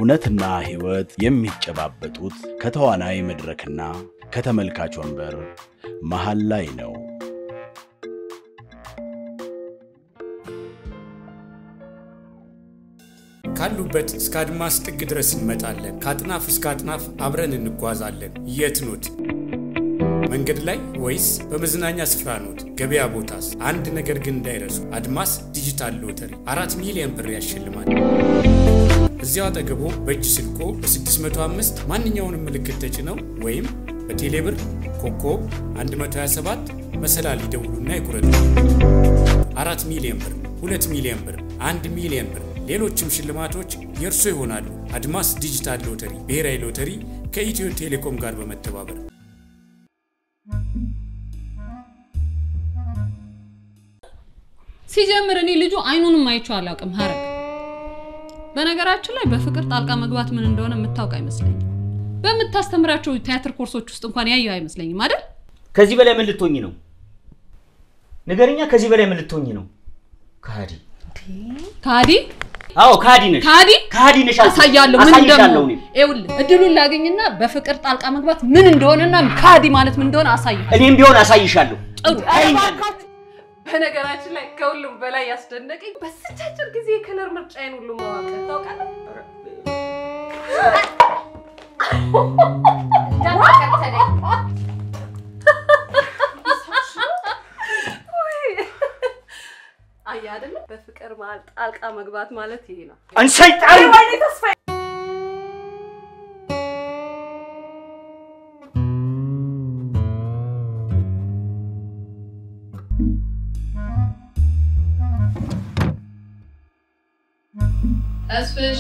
እውነትና ሕይወት የሚጨባበጡት ከተዋናይ መድረክና ከተመልካች ወንበር መሃል ላይ ነው። ካሉበት እስከ አድማስ ጥግ ድረስ እንመጣለን። ከአጥናፍ እስከ አጥናፍ አብረን እንጓዛለን። የት ኖት? መንገድ ላይ ወይስ በመዝናኛ ስፍራ ኖት? ገበያ ቦታስ? አንድ ነገር ግን እንዳይረሱ፣ አድማስ ዲጂታል ሎተሪ አራት ሚሊዮን ብር ያሸልማል። እዚያው አጠገቦ በእጅ ስልኮ በ605 ማንኛውንም ምልክት ተጭነው ወይም በቴሌብር ኮከብ 127 መሰላል ይደውሉና ይቁረጡ። አራት ሚሊዮን ብር፣ ሁለት ሚሊዮን ብር፣ አንድ ሚሊዮን ብር ሌሎችም ሽልማቶች የእርሶ ይሆናሉ። አድማስ ዲጂታል ሎተሪ ብሔራዊ ሎተሪ ከኢትዮ ቴሌኮም ጋር በመተባበር ሲጀምር እኔ ልጁ አይኑንም አይቼው አላውቅም። ሀረግ በነገራችን ላይ በፍቅር ጣልቃ መግባት ምን እንደሆነ የምታውቅ አይመስለኝም። በምታስተምራቸው ቲያትር ኮርሶች ውስጥ እንኳን ያየው አይመስለኝም አይደል? ከዚህ በላይ ምን ልትሆኝ ነው? ነገርኛ ከዚህ በላይ ምን ልትሆኝ ነው? ከሃዲ ካዲ አዎ ከሃዲ ነሽ። ካዲ ከሃዲ ነሽ። አልኩሽ። አሳያለሁ ምን አሳይሻለሁ እንደሆነ። እኔም። ይኸውልህ እድሉን ላገኝና በፍቅር ጣልቃ መግባት ምን እንደሆነና ካዲ ማለት ምን እንደሆነ አሳያለሁ። እኔም ቢሆን አሳይሻለሁ። ጥሩ አይ፣ በነገራችን ላይ ከሁሉም በላይ ያስደነቀኝ በስንት አጭር ጊዜ የከለር ምርጫዬን ሁሉ ማወቅ ታውቃለህ? አየህ አይደለ? በፍቅር መሀል ጣልቃ መግባት ማለት ይሄ ነው። አንሰይጣን ወይኔ ተስፋዬ! ተስፍሽ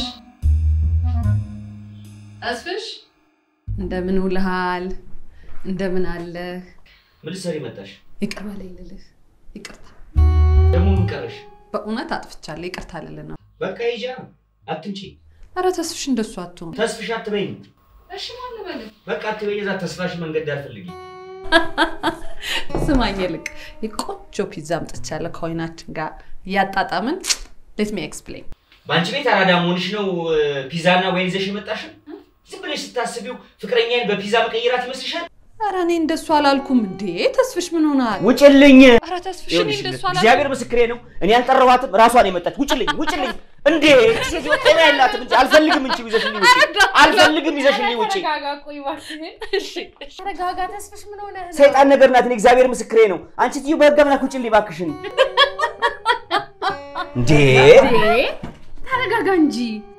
ተስፍሽ፣ እንደምን ውልሃል? እንደምን አለህ? ምን ልትሰሪ መጣሽ? ይቅር በለኝ ልልህ። ይቅርታ፣ ደግሞ ምን ቀረሽ? በእውነት አጥፍቻለሁ። ይቅርታ ልልህ ነው። በቃ ይዣ አትንጪ። ኧረ ተስፍሽ እንደሱ አትሆን። ተስፍሽ አትበይኝ። እሺ ማን ልበልህ? በቃ አትበይ። እዛ ተስፋሽ መንገድ ዳር ፈልጊ። ስማኝ ይልቅ የቆንጆ ፒዛ አምጥቻለሁ ከወይናችን ጋር እያጣጣምን ሌት ሚ ኤክስፕሌን በአንቺ ቤት አራዳ መሆንሽ ነው እ፣ ፒዛና ወይን ይዘሽ የመጣሽው? ዝም ብለሽ ስታስቢው ፍቅረኛዬን በፒዛ መቀየራት ይመስልሻል? ኧረ እኔ እንደሱ አላልኩም እንዴ ተስፍሽ ምን ሆናል ውጭልኝ። ኧረ ተስፍሽ እኔ ይኸውልሽ እንደሱ እግዚአብሔር አላልኩም ምስክሬ ነው። እኔ አልጠራኋትም፣ ራሷን የመጣች ውጭልኝ፣ ውጭልኝ። እንዴ ሴት ጤና የላትም እንጂ አልፈልግም። እንጂ ይዘሽልኝ ውጪ፣ አልፈልግም። ይዘሽልኝ ውጪ። ተረጋጋ ቆይ እባክህን እሺ እሺ ተረጋጋ ተስፍሽ ምን ሆነህ ነው? ሰይጣን ነገር ናት። እኔ እግዚአብሔር ምስክሬ ነው። አንቺ ትዩ በህግ አምላክ ውጭልኝ እባክሽን። እንዴ እንዴ ተረጋጋ እንጂ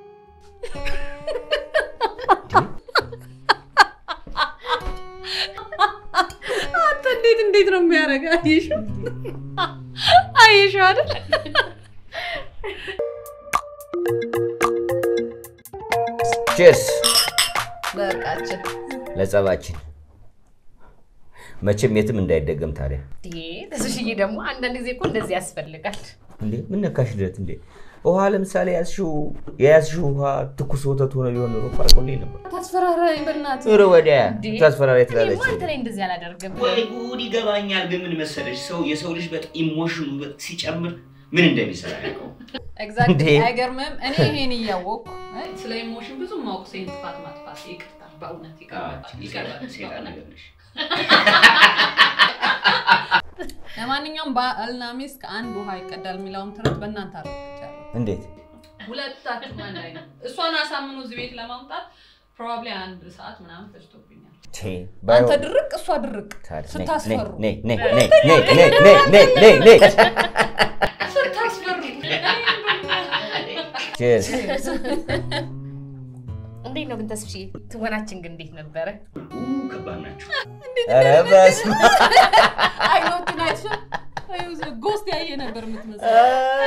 አንተ እንዴት እንዴት ነው የሚያደርገው አየሽው አየሽው አይደል ቼርስ በቃችን ለጸባችን መቼም የትም እንዳይደገም ታዲያ። እንዴ ተስፍሽዬ ደግሞ አንዳንድ ጊዜ እኮ እንደዚህ ያስፈልጋል። እንዴ ምን ነካሽ ድረት? እንዴ ውሃ ለምሳሌ ያዝሽው የያዝሽው ውሃ ትኩስ ወተት ሆነ ቢሆን ኖሮ እኮ አልቆልኝ ነበር። ታስፈራራኝ በእናትህ ኧረ ወዲያ እንዴ ታስፈራሪ እኔማ ትላለች። አንተ ላይ እንደዚህ አላደርግም። ወይ ጉድ ይገባኛል። ግን ምን መሰለሽ ሰው የሰው ልጅ በጣም ኢሞሽኑ ሲጨምር ምን እንደሚሰራ ያውቀው። ኤግዛክትሊ እንዴ? አይገርምም እኔ ይሄን እያወቅኩ እ፣ ስለ ኢሞሽን ብዙ ማወቅ ሴን ጥፋት ማጥፋት ይቅርታ በእውነት ይቀርባል ይቀርባል ሴጣን ነገር ነሽ። ለማንኛውም ባልና ሚስት ከአንድ ውሃ ይቀዳል የሚለውን ትርት በእናንተ አረጋግጫለሁ እንዴት ሁለታችሁም አንድ አይነት እሷን አሳምኖ እዚህ ቤት ለማምጣት ፕሮባብሊ አንድ ሰዓት ምናምን ፈጅቶብኛል ቼ አንተ ባይሆን ድርቅ እሷ ድርቅ ታዲያ ነይ፣ ስታስፈሩ ነይ፣ ነይ፣ ነይ፣ ነይ፣ ነይ፣ ነይ፣ ነይ፣ ነይ፣ ነይ። ስታስፈሩ ቼርስ እንዴት ነው ግን ተስፍሽዬ? ትወናችን ግን እንዴት ነበረ? ኡ፣ ከባድ ናቸው። ኧረ በስመ አይኖቹን አይተሽ ጎስት ያየ ነበር የምትመስለው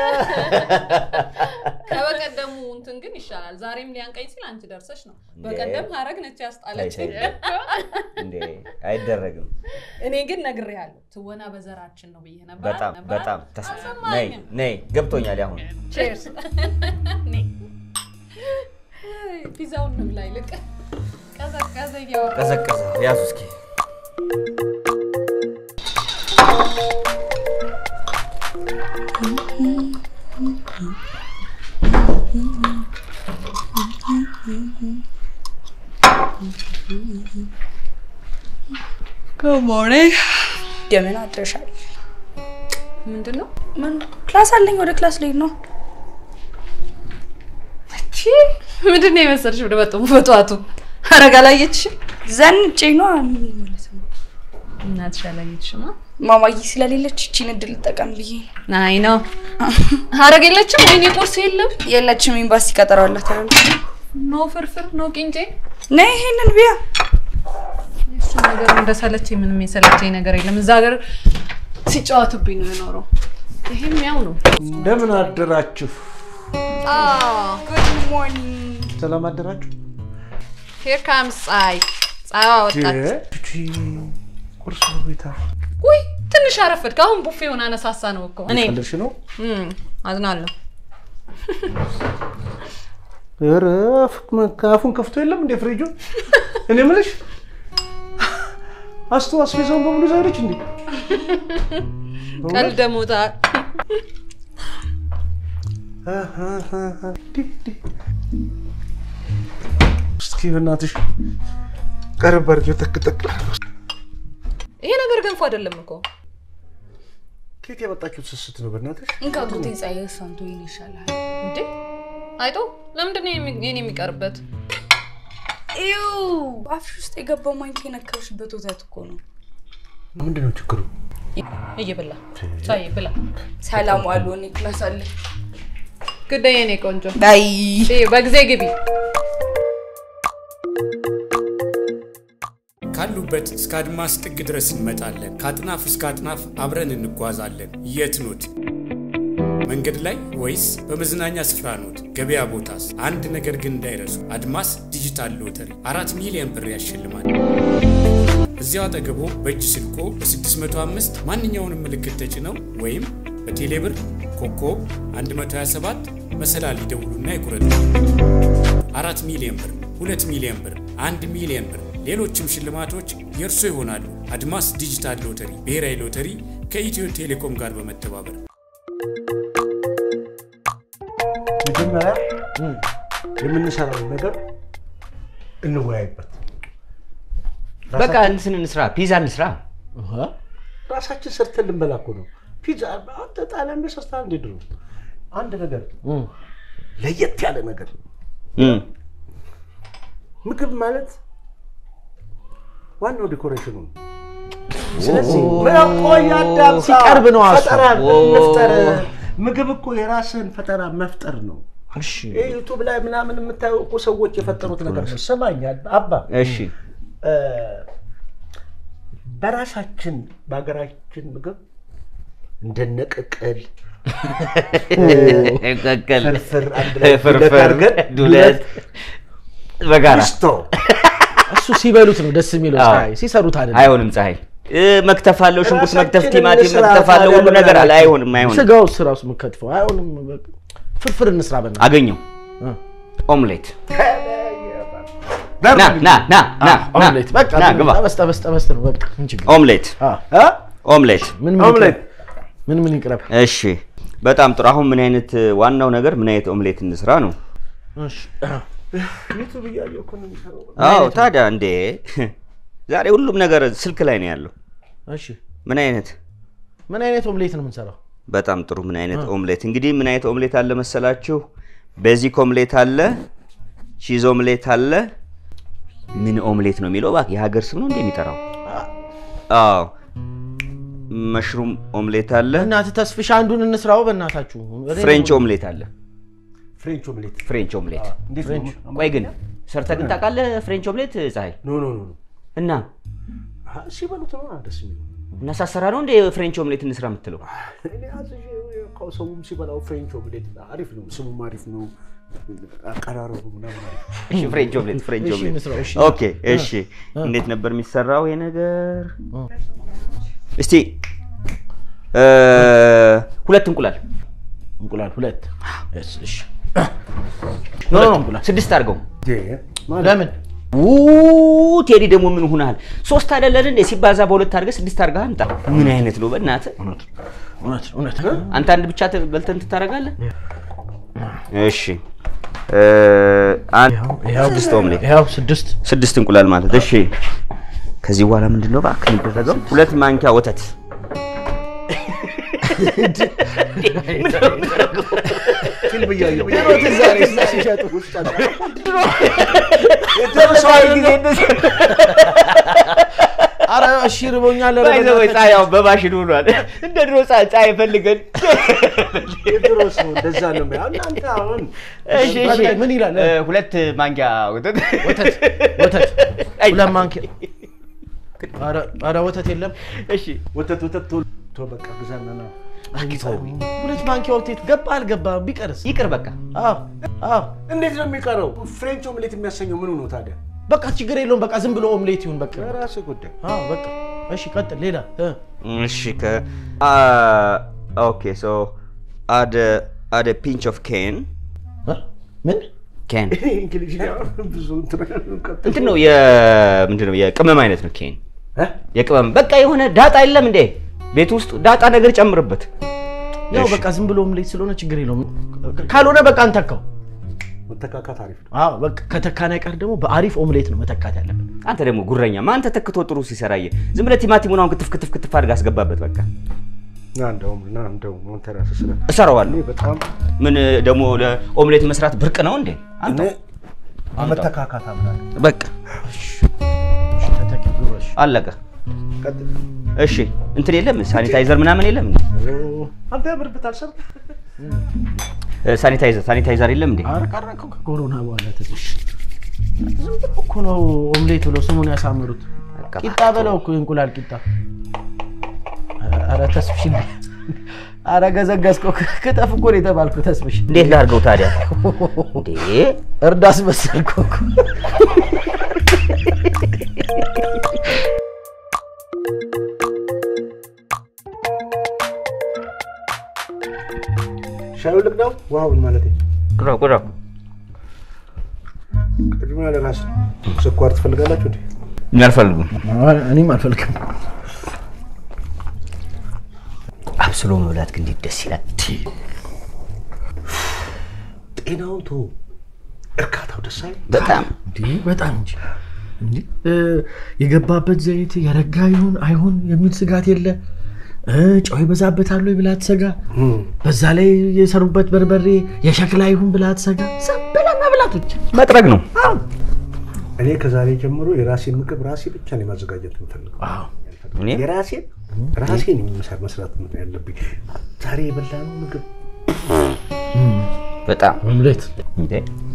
ከበቀደሙ እንትን ግን ይሻላል ዛሬም ሊያንቀኝ ሲል አንቺ ደርሰሽ ነው በቀደም ሀረግ ነች ያስጣለች ተይ፣ ተይ። እንዴ አይደረግም። እኔ ግን ነግሬሃለሁ ትወና በዘራችን ነው ብዬ ነበር በጣም ነበር? በጣም ተስ- ነይ አልሰማኝም ነይ ገብቶኛል። አሁን ቼርስ ፒዛውን እንብላ ይልቅ ቀዘቀዘ እያወራ ቀዘቀዘ። ያዙ እስኪ ሞርኒንግ እንደምን አድረሻል? ምንድን ነው? ምን ክላስ አለኝ፣ ወደ ክላስ ልሄድ ነው። ምንድን ነው የመሰልሽ? ወደ በጠሙ በጠዋቱ አረጋ አላየችሽም? ዘንጬ ነው ምን ማለት ነው? እናትሽ አላየችሽማ? ማማዬ ስለሌለች እቺን እድል ልጠቀም ብዬ ነው። አይ ነው ሀረግ የለችም። ወይኔ ቁርስ የለም። የለችም፣ ኤምባሲ ቀጠሮ አላት አሉ። ኖ ፍርፍር ኖ ቂንጬ። ነይ ይሄንን ቢያ እሱ ነገር እንደሰለቸኝ ምንም የሰለቸኝ ነገር የለም። እዛ ሀገር ሲጫወቱብኝ ነው የኖረው። ይሄም ያው ነው። እንደምን አደራችሁ? ጉድ ሞርኒንግ። ሰላም አደራችሁ? ሄር ካምስ ፀሐይ ፀሐይዋ ወጣች። እቺ ቁርስ በቤታ ውይ ትንሽ አረፈድክ። አሁን ቡፌውን አነሳሳ ነው እኮ እኔ ቀልድሽ ነው? እም፣ አዝናለሁ። ኧረ አፉን ከፍቶ የለም እንደ ፍሪጁ። እኔ የምልሽ አስቶ አስቤዛውን በሙሉ ዛሬች እንዴ? ቀልድ ሞታ እስኪ በእናትሽ ቀረብ አድርጌው ጠቅጠቅ። ይሄ ነገር ገንፎ አይደለም እኮ ከየት ያመጣችሁት ስስት ነው በእናትሽ? እንካ ጉቴ ፀሐይ እሷንቶ ይል ይሻላል። እንዴ አይቶ ለምንድን ነው የሚ- የኔ የሚቀርበት? ይው አፍሽ ውስጥ የገባው ማንኪያ የነካሽበት ወተት እኮ ነው። ምንድን ነው ችግሩ? እየበላ ሳይ ብላ ሰላም ዋሉ። እኔ ክላስ አለኝ። ግዳይ የኔ ቆንጆ አይ እሺ፣ በጊዜ ግቢ። ካሉበት እስከ አድማስ ጥግ ድረስ እንመጣለን። ከአጥናፍ እስከ አጥናፍ አብረን እንጓዛለን። የት ኖት? መንገድ ላይ ወይስ በመዝናኛ ስፍራ ኖት? ገበያ ቦታስ? አንድ ነገር ግን እንዳይረሱ፣ አድማስ ዲጂታል ሎተሪ አራት ሚሊዮን ብር ያሸልማል። እዚያው አጠገቦ በእጅ ስልኮ በ605 ማንኛውንም ምልክት ተጭነው ወይም በቴሌብር ኮከብ 127 መሰላል ይደውሉና ይቁረጡ። አራት ሚሊዮን ብር፣ ሁለት ሚሊዮን ብር፣ አንድ ሚሊዮን ብር፣ ሌሎችም ሽልማቶች የእርሶ ይሆናሉ። አድማስ ዲጂታል ሎተሪ ብሔራዊ ሎተሪ ከኢትዮ ቴሌኮም ጋር በመተባበር መጀመሪያ የምንሰራውን ነገር እንወያይበት። በቃ እንትን እንስራ፣ ፒዛ እንስራ። ራሳችን ሰርተን ልንበላ እኮ ነው። ፒዛ አንተ ጣሊያን ቤት ሰርተሃል እንዴ? ድሮ አንድ ነገር ለየት ያለ ነገር እም፣ ምግብ ማለት ዋናው ዲኮሬሽኑ ነው። ስለዚህ ቆይ አዳምጣ፣ ሲቀርብ ነው እሱ። ፈጠራ መፍጠር ምግብ እኮ የራስህን ፈጠራ መፍጠር ነው። ይሄ ዩቱብ ላይ ምናምን የምታየው እኮ ሰዎች የፈጠሩት ነገር ነው። ስማኝ አባ እሺ እ፣ በራሳችን በሀገራችን ምግብ እንደነ ቅቅል ቀቀል፣ ፍርፍር አንድ ላይ ዱለት ፍርፍር፣ አድርገን ዱለት በጋራ ፒስቶ እሱ ሲበሉት ነው ደስ የሚለው። አዎ። ፀሐይ ሲሰሩት አይደለም። አይሆንም። ፀሐይ እ፣ መክተፍ አለው፣ ሽንኩርት መክተፍ፣ ራሳችንን ቲማቲም እንስራ መክተፍ አለው፣ ታዲያ ሁሉ ነገር አለ። ለምን አይሆንም፣ አይሆንም። ስጋው እሱ ራሱ የምከትፈው አይሆንም። በቃ ፍርፍር እንስራ በእናትህ። አገኘው እ። ኦምሌት ና ና ና ና ና ኦምሌት በቃ ና ምን ግባ። ጠበስ ጠበስ ጠበስ ነው በቃ ምን ችግር ኦምሌት አ ኦምሌት ምን ምን ኦምሌት ይቅረብ? ምን ምን ይቅረብ? እሺ በጣም ጥሩ። አሁን ምን አይነት ዋናው ነገር ምን አይነት ኦምሌት እንስራ ነው? እሺ ዩቱብ እያየሁ እኮ ነው የሚሰራው። አዎ ታዲያ እንዴ ዛሬ ሁሉም ነገር ስልክ ላይ ነው ያለው። እሺ ምን አይነት ምን አይነት ኦምሌት ነው የምንሰራው? በጣም ጥሩ። ምን አይነት ኦምሌት እንግዲህ ምን አይነት ኦምሌት አለ መሰላችሁ? ቤዚክ ኦምሌት አለ፣ ቺዝ ኦምሌት አለ። ምን ኦምሌት ነው የሚለው እባክህ የሀገር ስም ነው እንዴ የሚጠራው? አዎ መሽሩም ኦምሌት አለ፣ እናትህ ተስፍሽ አንዱን እንስራው በእናታችሁ። ፍሬንች ኦምሌት አለ። ፍሬንች ኦምሌት ፍሬንች ኦምሌት እንዴት ነው? ቆይ ግን ሰርተህ ግን ታውቃለህ? ፍሬንች ኦምሌት ፀሐይ ኖ ኖ ኖ ኖ እና አሀ፣ ሲበሉት ነው ደስ የሚለው። እና ሳሰራ ነው እንደ ፍሬንች ኦምሌት እንስራ የምትለው? እኔ አዝዤ እኮ ሰውም ሲበላው ፍሬንች ኦምሌት አሪፍ ነው፣ ስሙም አሪፍ ነው፣ አቀራረቡ ምናምን አሪፍ ነው። እሺ ፍሬንች ኦምሌት ፍሬንች እሺ፣ ኦምሌት እንስራው፣ እሺ። ኦኬ እሺ እንዴት ነበር የሚሰራው ይሄ ነገር እስቲ እ፣ ሁለት እንቁላል እንቁላል ሁለት። እሺ እሺ። ኖ ኖ እንቁላል። ስድስት አድርገው ለምን ኡ ቴዲ ደግሞ ምን ሆነሃል ሶስት አይደለን እንዴ ሲባዛ በሁለት አድርገህ ስድስት አድርገህ አምጣ ምን አይነት ነው በእናትህ እውነት እውነት እውነት አንተ አንድ ብቻ ተ- በልተህ እንትን ታደርጋለህ እሺ እ፣ አንድ ስድስት ኦምሌት ይኸው ስድስት ስድስት እንቁላል ማለት እሺ ከዚህ በኋላ ምንድን ነው እባክህ የሚደረገው? ሁለት ማንኪያ ወተት ፊልም እያየሁ ድሮ ትዝ አለኝ ሲሸጡ ኧረ እሺ ርቦኛል ኧረ በእናትህ። ፀሐያው በማሽን ሆኗል። እንደ ድሮ ፀሐይ ፈልገን የድሮ ሰው እንደዛ ነው የሚያ- እናንተ አሁን እሺ፣ እሺ። በቃ ምን ይላል? እ፣ ሁለት ማንኪያ ወተት ወተት ወተት አይ፣ ሁለት ማንኪያ ኧረ ኧረ ወተት የለም እሺ ወተት ወተት ቶሎ ቶሎ በቃ ግዛና ና ሁለት ማንኪያ ወተት ገባ አልገባም ቢቀርስ ይቅር በቃ አዎ አዎ እንዴት ነው የሚቀረው? ፍሬንች ኦምሌት የሚያሰኘው ምኑ ነው ታዲያ? በቃ ችግር የለውም በቃ ዝም ብሎ ኦምሌት ይሁን በቃ የራስህ ጉዳይ። አዎ በቃ እሺ ቀጥል ሌላ እ እሺ ከ ኦኬ ሶ አድ አድ ፒንች ኦፍ ኬን እ? ምን ኬን እንግሊዝኛ ብዙ እንትን ቀጥል። እንትን ነው የ ምንድን ነው የቅመም አይነት ነው ኬን እ? የቅመም በቃ የሆነ ዳጣ የለም እንዴ ቤት ውስጥ ዳጣ ነገር ጨምርበት ያው እሺ። በቃ ዝም ብሎ ኦምሌት ስለሆነ ችግር የለውም ካልሆነ በቃ እንተካው መተካካት አሪፍ ነው። አዎ በቃ ከተካን አይቀር ደግሞ በአሪፍ ኦምሌት ነው መተካት ያለብን አንተ ደግሞ ጉረኛ ማን ተተክቶ ጥሩ ሲሰራየ ዝም ብለህ ቲማቲሙን አሁን ክትፍ ክትፍ ክትፍ አድርገህ አስገባበት በቃ ና እንደውም ና እንደውም አንተ ራስህ ስለ እሰራዋለሁ እኔ በጣም ምን ደግሞ ለኦምሌት መስራት ብርቅ ነው እንዴ አንተ እኔ መተካካት አምናለሁ። በቃ እሺ ተተኪ ጉረሽ አለቀ ቀጥል። እሺ እንትን የለም ሳኒታይዘር ምናምን የለም እንዴ አንተ ያምርብታል ሰር እ፣ ሳኒታይዘር ሳኒታይዘር የለም እንዴ አረቀረቀው ከኮሮና በኋላ ትንሽ ዝም ብሎ እኮ ነው ኦምሌት ብለው ስሙን ያሳምሩት በቃ ቂጣ በለው እኮ የእንቁላል ቂጣ ኧረ ተስፍሽ ኧረ ገዘገዝከው ክተፍ እኮ ነው የተባልኩ ተስፍሽ እንዴት ላድርገው ታዲያ እንዴ እርዳስ መሰልከው እኮ ሻዩ ልቅዳው ውሃውን ማለት ቁራው ቁራው ቅድሚያ ለራስ ስኳር ትፈልጋላችሁ እንዴ? እኛ አልፈልጉም እኔም አልፈልግም አብስሎ መብላት ግን እንዴት ደስ ይላል ጤናውን ቶ እርካታው ደስ አይል? በጣም እንዲህ በጣም እንጂ እንዲህ እ፣ የገባበት ዘይት የረጋ ይሁን አይሁን የሚል ስጋት የለ እ፣ ጨው ይበዛበታል ወይ ብላ አትሰጋ በዛ ላይ የሰሩበት በርበሬ የሸክላ ይሁን ብላ አትሰጋ ዝም ብለህ መብላት ብቻ መጥረግ ነው እኔ ከዛሬ ጀምሮ የራሴን ምግብ ራሴ ብቻ ነው የማዘጋጀት የምፈልገው። እኔ የራሴን ራሴን የምሰራ መስራት ነው ያለብኝ። ዛሬ የበላነው ምግብ በጣም ኦምሌት እንዴ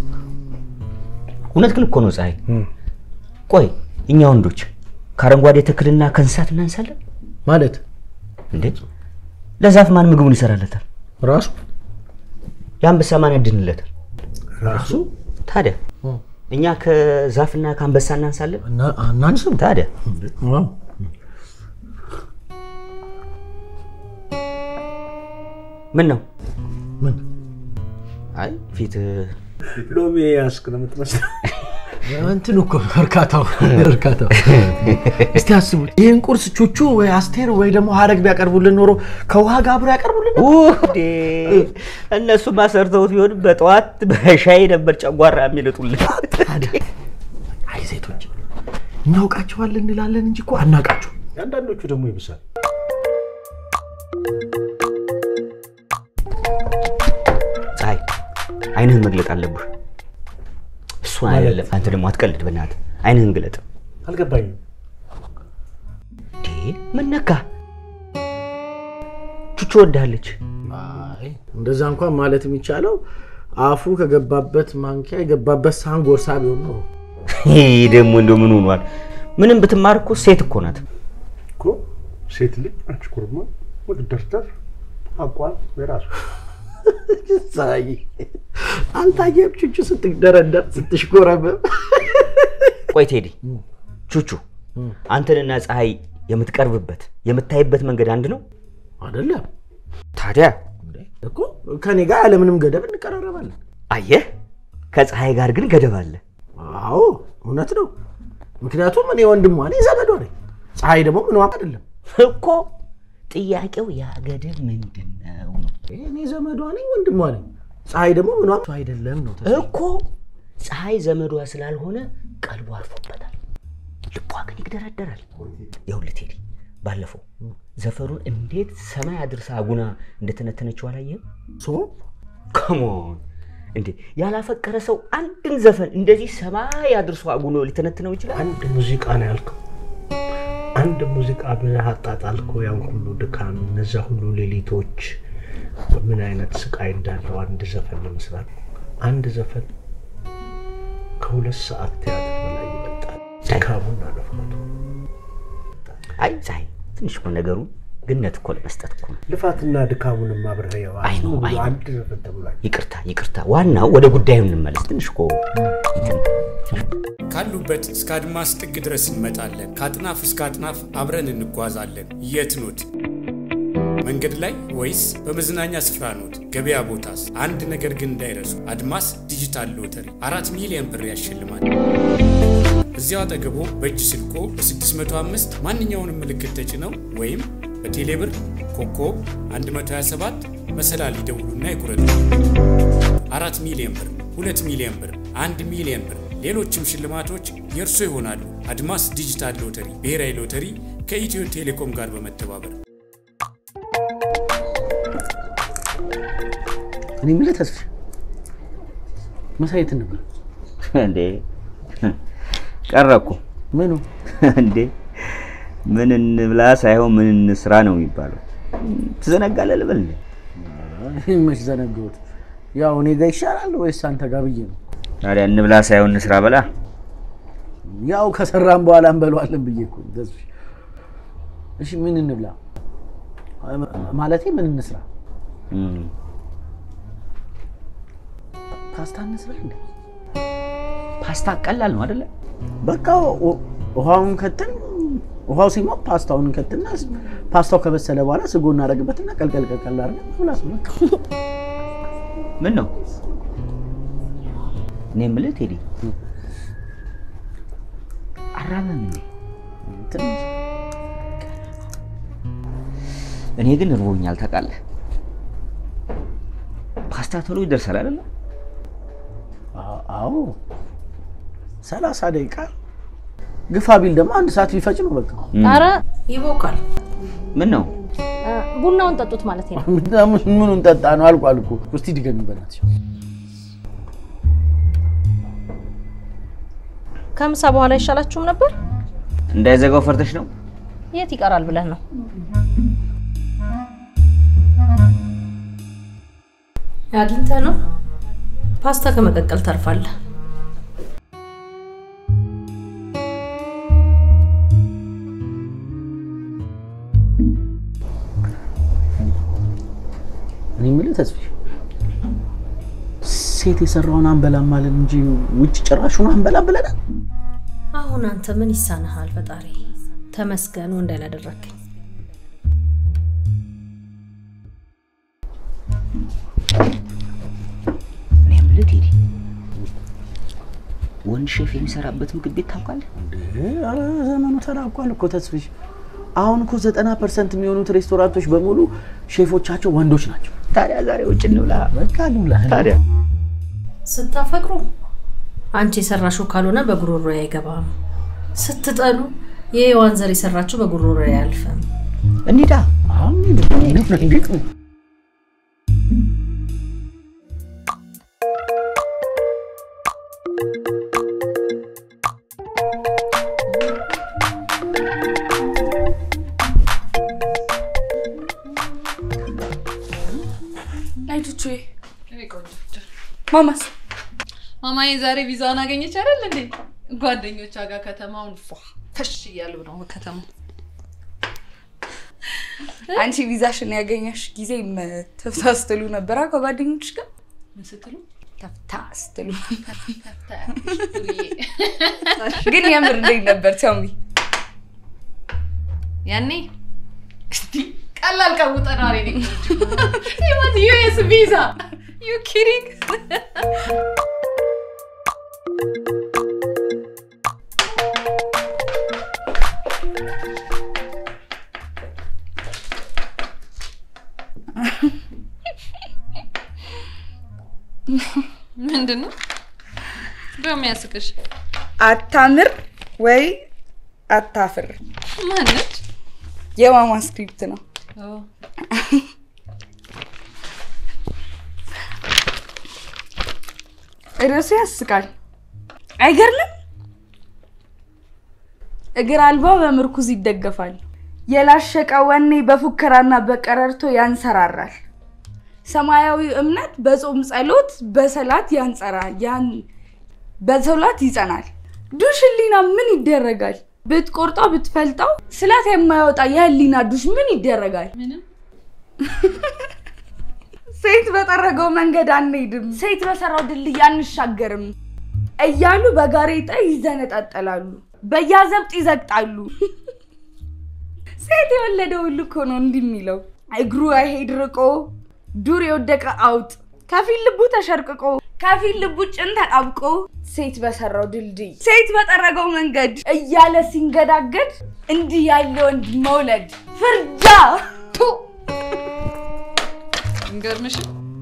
እውነት ግን እኮ ነው ፀሐይ ቆይ እኛ ወንዶች ከአረንጓዴ ተክልና ከእንስሳት እናንሳለን ማለት እንዴ ለዛፍ ማን ምግቡን ይሰራለታል ራሱ የአንበሳ ማን ያድንለታል ራሱ ታዲያ እኛ ከዛፍና ከአንበሳ እናንሳለን እና አናንስም ታዲያ ዋው ምን ነው ምን አይ ፊት ሎሚ ያስክ ነው የምትመስለው። እንትን እኮ እርካታው እርካታው እስቲ አስቡት ይህን ቁርስ ቹቹ ወይ አስቴር ወይ ደግሞ ሀረግ ቢያቀርቡልን ኖሮ ከውሃ ጋር አብሮ ያቀርቡልን ውዴ እነሱማ ሰርተውት ቢሆን በጠዋት በሻይ ነበር ጨጓራ የሚልጡልን አይ ሴቶች እናውቃቸዋለን እንላለን እንጂ እኮ አናውቃቸው አንዳንዶቹ ደግሞ ይብሳል። ፀሐይ አይንህን መግለጥ አለብህ እሱን አይደለም አንተ ደግሞ አትቀልድ በእናትህ አይንህን ግለጥ አልገባኝም። እንዴ ምን ነካ ቹቹ ወዳለች አይ እንደዛ እንኳን ማለት የሚቻለው አፉ ከገባበት ማንኪያ የገባበት ሳህን ጎርሳ ቢሆን ነው ይህ ደግሞ እንደው ምን ሆኗል ምንም ብትማር እኮ ሴት እኮ ናት እኮ ሴት ልጅ አንቺ ኩርማ ወደርደር አቋም የራሱ ሳይ አልታየም ቹቹ ስትደረደር ስትሽኮረመም ቆይ ቴዲ ቹቹ አንተንና ፀሐይ የምትቀርብበት የምታይበት መንገድ አንድ ነው አይደለም ታዲያ እኮ ከኔ ጋር ያለምንም ገደብ እንቀራረባለን አየህ ከፀሐይ ጋር ግን ገደብ አለ አዎ እውነት ነው ምክንያቱም እኔ ወንድሟ ነኝ ዘመዷ ነኝ ፀሐይ ደግሞ ምንዋ አይደለም እኮ ጥያቄው ያ ገደብ ምንድን ነው እኔ ዘመዷ ነኝ ወንድሟ ነኝ ፀሐይ ደግሞ ምኗ አይደለም ነው ተስፋ። እኮ ፀሐይ ዘመዷ ስላልሆነ ቀልቡ አርፎበታል ልቧ ግን ይግደረደራል። ይኸውልህ ቴዲ ባለፈው ዘፈኑን እንዴት ሰማይ አድርሳ አጉና እንደተነተነችው አላየህም? ሶ ከሞን እንዴ ያላፈቀረ ሰው አንድን ዘፈን እንደዚህ ሰማይ አድርሶ አጉኖ ሊተነትነው ይችላል? አንድ ሙዚቃ ነው ያልከው። አንድ ሙዚቃ ብለህ አጣጣልከው ያን ሁሉ ድካም፣ እነዛ ሁሉ ሌሊቶች፣ ምን አይነት ስቃይ እንዳለው አንድ ዘፈን ለመስራት። አንድ ዘፈን ከሁለት ሰዓት ቲያትር በላይ ይመጣል። ድካሙና ልፋቱ አይ ፀሐይ ትንሽ እኮ ነገሩ ግነት እኮ ለመስጠት እኮ ነው። ልፋትና ድካሙንም አብረኸው አይ ነው፣ አይ ነው። አንድ ዘፈን ተብሏል። ይቅርታ ይቅርታ፣ ዋናው ወደ ጉዳዩ እንመለስ። ትንሽ እኮ እንትን ካሉበት እስከ አድማስ ጥግ ድረስ እንመጣለን። ከአጥናፍ እስከ አጥናፍ አብረን እንጓዛለን። የት ኖት? መንገድ ላይ ወይስ በመዝናኛ ስፍራ ኖት? ገበያ ቦታስ? አንድ ነገር ግን እንዳይረሱ፣ አድማስ ዲጂታል ሎተሪ አራት ሚሊዮን ብር ያሸልማል። እዚያው አጠገቦ በእጅ ስልኮ በ605 ማንኛውንም ምልክት ተጭነው ወይም በቴሌብር ኮከብ 127 መሰላል ይደውሉና ይቁረጡ። አራት ሚሊዮን ብር፣ ሁለት ሚሊዮን ብር፣ አንድ ሚሊዮን ብር፣ ሌሎችም ሽልማቶች የእርሶ ይሆናሉ። አድማስ ዲጂታል ሎተሪ ብሔራዊ ሎተሪ ከኢትዮ ቴሌኮም ጋር በመተባበር እኔ የምልህ ተስፋ መሳየት ነበር እንዴ ቀረ እኮ ምኑ እንዴ ምን እንብላ ሳይሆን ምን እንስራ ነው የሚባለው። ትዘነጋለህ ልበል እንዴ? መች ዘነገሁት። ያው እኔ ጋ ይሻላል ወይስ አንተ ጋር ብዬ ነው። ታዲያ እንብላ ሳይሆን እንስራ በላ። ያው ከሰራን በኋላ እንበለዋለን ብዬ እኮ ነው ተስፋ። እሺ ምን እንብላ ማለቴ ምን እንስራ? እም፣ ፓስታ እንስራ እንዴ? ፓስታ ቀላል ነው አይደለ? በቃ ው- ውሃውን ከትን ውሃው ሲሞቅ ፓስታውን እንከትና ፓስታው ከበሰለ በኋላ ስጎ እናደርግበትና ቀልቀል ቀልቀል አድርገን መብላት ነው በቃ። ምን ነው እኔ የምልህ ቴዲ አራበም እንዴ? ትንሽ እኔ ግን እርቦኛል ታውቃለህ። ፓስታ ቶሎ ይደርሳል አይደለ? አ- አዎ ሰላሳ ደቂቃ ግፋ ቢል ደግሞ አንድ ሰዓት ቢፈጭ ነው በቃ። ኧረ ይቦካል። ምን ነው እ፣ ቡናውን ጠጡት ማለት ነው። ምን- ምኑን ጠጣ ነው አልቋል እኮ። እስቲ ድገሚ በእናትሽ። ከምሳ በኋላ አይሻላችሁም ነበር? እንዳይዘጋው ፈርተሽ ነው? የት ይቀራል ብለህ ነው? አግኝተህ ነው ፓስታ ከመቀቀል ተርፋለህ። እኔ የምልህ ተስፋዬ ሴት የሰራውን አንበላም ማለት እንጂ ውጭ ጭራሹን አንበላም ብለናል። አሁን አንተ ምን ይሳንሃል? ፈጣሪ ተመስገን ወንድ ያላደረግኝ። እኔ የምልህ ቴዲ ወንድ ሼፍ የሚሰራበት ምግብ ቤት ታውቃለህ? ኧረ ዘመኑ ተራቋል እኮ ተስፍሽ። አሁን እኮ ዘጠና ፐርሰንት የሚሆኑት ሬስቶራንቶች በሙሉ ሼፎቻቸው ወንዶች ናቸው። ታዲያ ዛሬ ውጭ እንብላ። በቃ እንብላ። ታዲያ ስታፈቅሩ አንቺ የሰራሽው ካልሆነ በጉሮሮ አይገባም። ስትጠሉ የሔዋን ዘር የሰራችው በጉሮሮ አያልፍም። እንሂዳ። አሁን እንዴት ነው? አይቶቹ ማማስ ማማዬ ዛሬ ቪዛዋን አገኘች አይደል እንዴ? ጓደኞቿ ጋር ከተማውን ፏ ፈሽ እያሉ ነው ከተማው። አንቺ ቪዛሽን ያገኘሽ ጊዜ ተፍታ ስትሉ ነበራ ከጓደኞች ጋር ምን ስትሉ ተፍታ ስትሉ ግን የምር እንዴት ነበር ተሚ ያኔ እስቲ ቀላል ቀውጠናል ኔ ይወት ዩኤስ ቪዛ ዩ ኪሪንግ ምንድን ነው በሚያስቅሽ? አታምር ወይ አታፍር። ማነች? የማማ ስክሪፕት ነው። ርዕሱ ያስቃል። አይገርምም? እግር አልባ በምርኩዝ ይደገፋል። የላሸቀ ወኔ በፉከራና በቀረርቶ ያንሰራራል። ሰማያዊ እምነት በጾም ጸሎት በሰላት ያንጸራል ያን በሰላት ይጸናል። ዱሽ ህሊና ምን ይደረጋል? ብትቆርጠው ብትፈልጠው ስላት የማያወጣ የህሊና ዱሽ ምን ይደረጋል? ሴት በጠረገው መንገድ አንሄድም፣ ሴት በሰራው ድልድይ አንሻገርም እያሉ በጋሬጣ ይዘነጣጠላሉ፣ በያዘብጥ ይዘግጣሉ። ሴት የወለደ ሁሉ እኮ ነው እንዲህ የሚለው። እግሩ አይሄድ ርቆ ዱር የወደቀ አውጥ ከፊል ልቡ ተሸርቅቆ ከፊል ልቡ ጭን ተጣብቆ ሴት በሰራው ድልድይ ሴት በጠረገው መንገድ እያለ ሲንገዳገድ እንዲህ ያለ ወንድ መውለድ ፍርጃ ቱ እንገርምሽ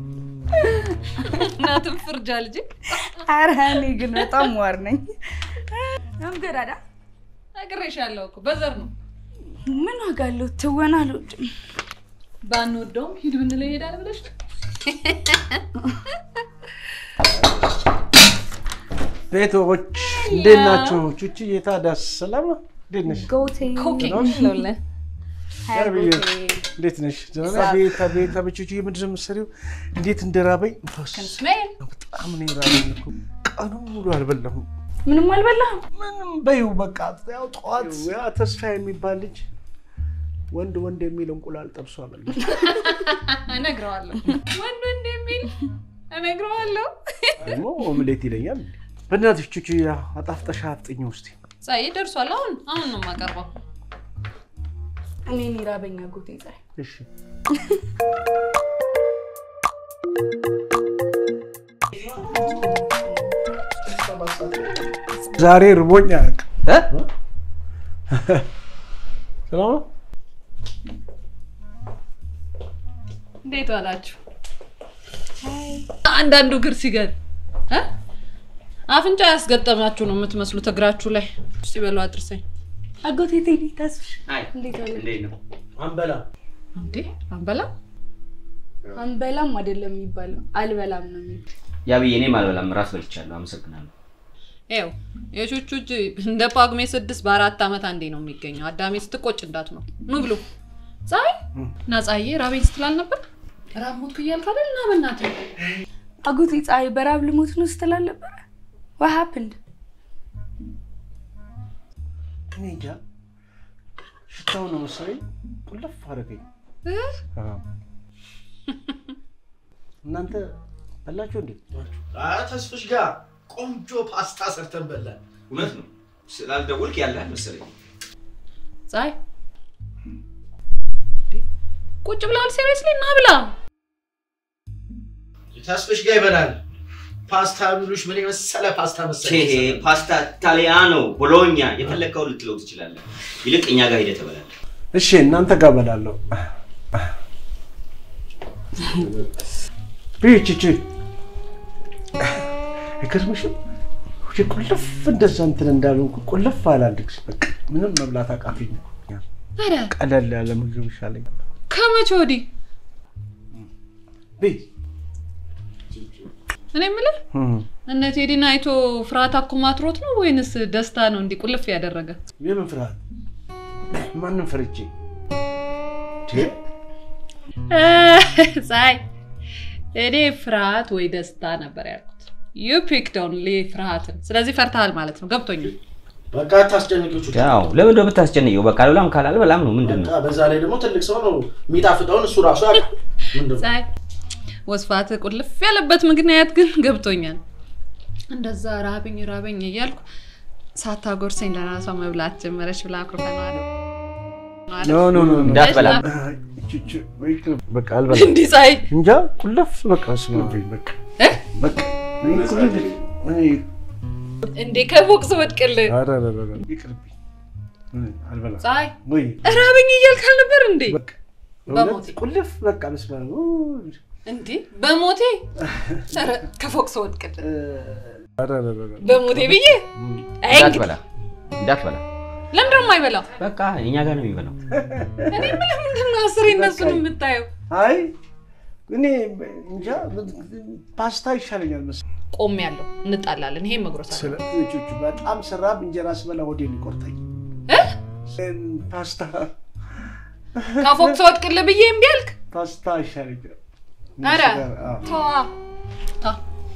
እናትም ፍርጃ ልጅ ኧረ እኔ ግን በጣም ዋር ነኝ። እንገዳዳ ነግሬሻለሁ እኮ በዘር ነው። ምን ዋጋ አለው? ትወና አልወድም። ባንወደውም ሂድ ብንለው ይሄዳል ብለሽ ነው? ቤቶች እንዴት ናችሁ? ቹቺ የታዳስ ሰላም ነው? እንዴት ነሽ? ጎቴ ኮኬ ነው? እንለውለን። ገርብዬ እንዴት ነሽ? ደህና ነሽ? ቤት አቤት አቤት ቹቺ ምንድን ነው የምትሰሪው? እንዴት እንደራበኝ ፋስ ስሜል በጣም ነው የራበኝ እኮ ቀኑን ሙሉ አልበላሁም። ምንም አልበላህም? ምንም በይው በቃ ያው ጠዋት ያ ተስፋ የሚባል ልጅ ወንድ ወንድ የሚል እንቁላል ጠብሶ አበላ። እነግረዋለሁ። ወንድ ወንድ የሚል እነግረዋለሁ። ደግሞ ኦምሌት ይለኛል። በእናትሽ ቹቺ አጣፍጠሻ አፍጥኝ ውስጥ ፀሐይ ደርሷል። አሁን አሁን ነው የማቀርበው። እኔን ይራበኛ ጎቴ ፀሐይ እሺ ዛሬ ርቦኝ አያውቅም። እ? ሰላም ነው? እንዴት ዋላችሁ? አንዳንዱ እግር ሲገል እ? አፍንጫ ያስገጠማችሁ ነው የምትመስሉት እግራችሁ ላይ። እስቲ በሉ አድርሰኝ። አጎቴ ቴዲ ታስሽ አይ እንዴት ዋለ? እንዴት ነው? አንበላ እንዴ አንበላ አንበላም አይደለም የሚባለው አልበላም ነው የሚባለው። ያብዬ እኔም አልበላም፣ ራስ በልቻለሁ። አመሰግናለሁ። ይኸው የቹቹ እጅ እንደ ጳጉሜ ስድስት በአራት ዓመት አንዴ ነው የሚገኘው። አዳሜ ስትቆጭ እንዳት ነው ኑ ብሉ። ፀሐይ እና ፀሐዬ ራቤን ስትላል ነበር ራብ ሞትኩ እያልክ አይደል? እና በእናትህ አጎቴ ፀሐይ በራብ ልሞት ነው ስትል አልነበረ? what happened? እኔ እንጃ ሽታው ነው መሰለኝ ቁልፍ አደረገኝ። አዎ። እናንተ በላችሁ እንዴ? ተስፍሽ ጋር ቆንጆ ፓስታ ሰርተን በላን። እውነት ነው። ስላልደወልክ ያለህ መሰለኝ። ፀሐይ ቁጭ ብለሃል? ሲሪየስሊ እና ብላ። ተስፍሽ ጋር ይበላል። ፓስታ ቢሉሽ ምን የመሰለ ፓስታ መሰለኝ ይሄ የሰራው። ፓስታ ታሊያኖ ቦሎኛ የፈለግከው ልትለው ትችላለህ። ይልቅ እኛ ጋር ሂደህ ትበላለህ። እሺ እናንተ ጋር በላለሁ። ብይ ቺቺ አይገርምሽም? ውጭ ቁልፍ እንደዛ እንትን እንዳልሆንኩ ቁልፍ አላልክሽ። በቃ ምንም መብላት አቃፊኝ። ኧረ ቀለል ያለ ምግብ ይሻለኛል። ከመቼ ወዲህ ብይ እኔ የምልህ እነ ቴዲን አይቶ ፍርሃት አኮማትሮት ነው ወይንስ ደስታ ነው እንዲህ ቁልፍ ያደረገ? የምን ፍርሃት? ማንም ፈርቼ ፀሐይ እኔ ፍርሃት ወይ ደስታ ነበር ያልኩት። ዩ ፒክድ ኦንሊ ፍርሃትን። ስለዚህ ፈርተሃል ማለት ነው። ገብቶኛል። በቃ ታስጨንቂው ቹቹ። ያው ለምን እንደው ብታስጨንቀው በቃ አልበላም ካላለ በላም ነው ምንድን ነው? በቃ በዛ ላይ ደግሞ ትልቅ ሰው ነው የሚጣፍጠውን እሱ ራሱ ያውቃል። ምንድን ነው? ፀሐይ ወስፋት ቁልፍ ያለበት ምክንያት ግን ገብቶኛል። እንደዛ ራበኝ ራበኝ እያልኩ ሳታጎርሰኝ ለራሷ መብላት ጀመረች ብላ አኩርፈነዋል። ኖ ኖ ኖ ኖ። እንዳትበላ። ቹቹ በቃ አልበላም። እንዲህ ፀሐይ እንጃ ቁልፍ በቃ ስማብኝ በቃ እ? በቃ እኔ ቁልፍ እኔ እንዴ ከፎቅ ስወድቅልህ ኧረ ኧረ ኧረ ይቅርብኝ። እኔ አልበላም ፀሐይ ወይ ራበኝ እያልክ አልነበር እንዴ? በቃ በሞቴ። እውነት ቁልፍ በቃ መስማ እንዴ በሞቴ ኧረ ከፎቅ ስወድቅልህ ኧረ ኧረ ኧረ በሞቴ ብዬ አይ እንግዲህ እንዳትበላ እንዳትበላ። ለምንድን ነው የማይበላው? በቃ እኛ ጋር ነው የሚበላው። እኔ የምልህ ምንድን ነው አስሬ እነሱን የምታየው? አይ እኔ እንጃ ፓስታ ይሻለኛል መሰለኝ። ቆሜ ያለው እንጣላለን። ይሄን መጉረስ አለ ስለ ልጆቹ በጣም ስራብ እንጀራ ስበላ ሆዴን ይቆርጠኝ። ፓስታ ከፎቅ ስወድቅልህ ብዬ እምቢ አልክ? ፓስታ ይሻለኛል። ኧረ አዎ። ተዋ ታ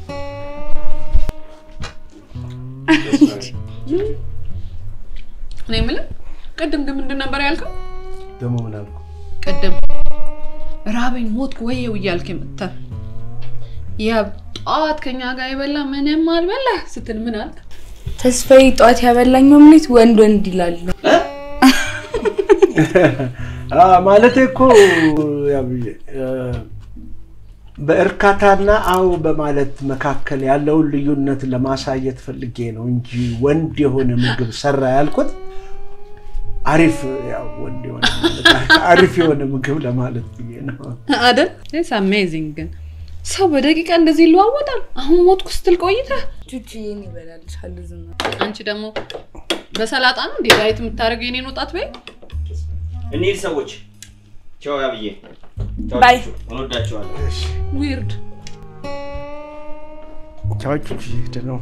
እኔ የምልህ ቅድም ግን ምንድን ነበር ያልከው? ደግሞ ምን አልኩ? ቅድም ራበኝ ሞትኩ ወየው እያልክ የምትተር ያ ጠዋት ከኛ ጋር የበላ ምንም አልበላ ስትል ምን አልክ? ተስፋዬ ጠዋት ያበላኝ ኦምሌት ወንድ ወንድ ይላል። ማለት እኮ ያው ብዬ እ፣ በእርካታና አዎ በማለት መካከል ያለውን ልዩነት ለማሳየት ፈልጌ ነው እንጂ ወንድ የሆነ ምግብ ሰራ ያልኩት አሪፍ ያው ወንድ የሆነ ማለት አሪፍ የሆነ ምግብ ለማለት ብዬ ነው። አይደል? ኢትስ አሜዚንግ ግን ሰው በደቂቃ እንደዚህ ይለዋወጣል። አሁን ሞትኩ ስትል ቆይተህ ቹቺዬን ይበላልሻል ዝም አንቺ ደግሞ በሰላጣ ነው እንዴ ዳይት የምታደርገው የኔን ወጣት በይ። እንሂድ ሰዎች። ቻው ያብዬ። ቻው ባይ። ቹቹ፣ እንወዳቸዋለን። ዊርድ ቻዎች ሄደ ነው።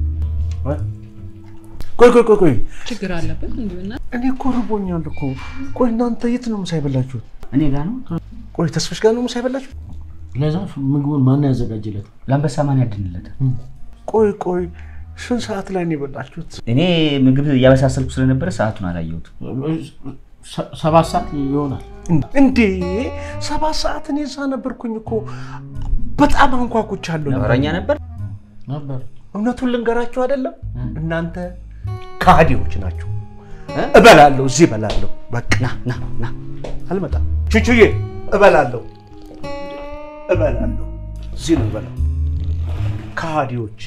ቆይ ቆይ ቆይ ቆይ ችግር አለበት እንዲሁና እኔ እኮ ርቦኛል እኮ። ቆይ እናንተ የት ነው ምሳ የበላችሁት? እኔ ጋር ነው ቆይ ተስፋሽ ጋር ነው ምሳ የበላችሁት? ለዛ ምግቡን ማን ያዘጋጅለት? ለአንበሳ ማን ያድንለት? ቆይ ቆይ ስንት ሰዓት ላይ ነው የበላችሁት? እኔ ምግብ እያበሳሰልኩ ስለነበረ ሰዓቱን አላየሁት። ሰ- ሰባት ሰዓት ይሆናል። እንዴ ሰባት ሰዓት እኔ እዛ ነበርኩኝ እኮ በጣም አንኳኩቻለሁ። ነበረኛ ነበር ነበር እውነቱን ልንገራችሁ አይደለም እናንተ ከሃዲዎች ናቸው። እበላለሁ፣ እዚህ እበላለሁ። በቃ ና ና ና አልመጣም። ቹቹዬ እበላለሁ፣ እበላለሁ፣ እዚህ ነው እበላለሁ። ከሃዲዎች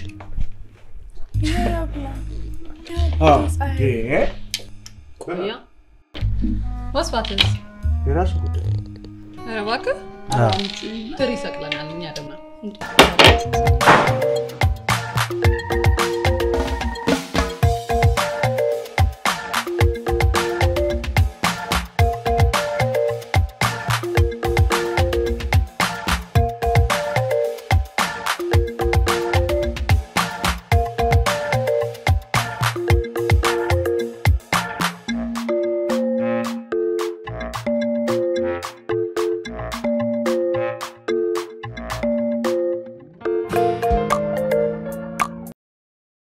አዎ፣ እንዴ ቆያ ወስፋትስ የራሱ ጉዳይ ኧረ እባክህ ትር ይሰቅለናል እኛ ደግሞ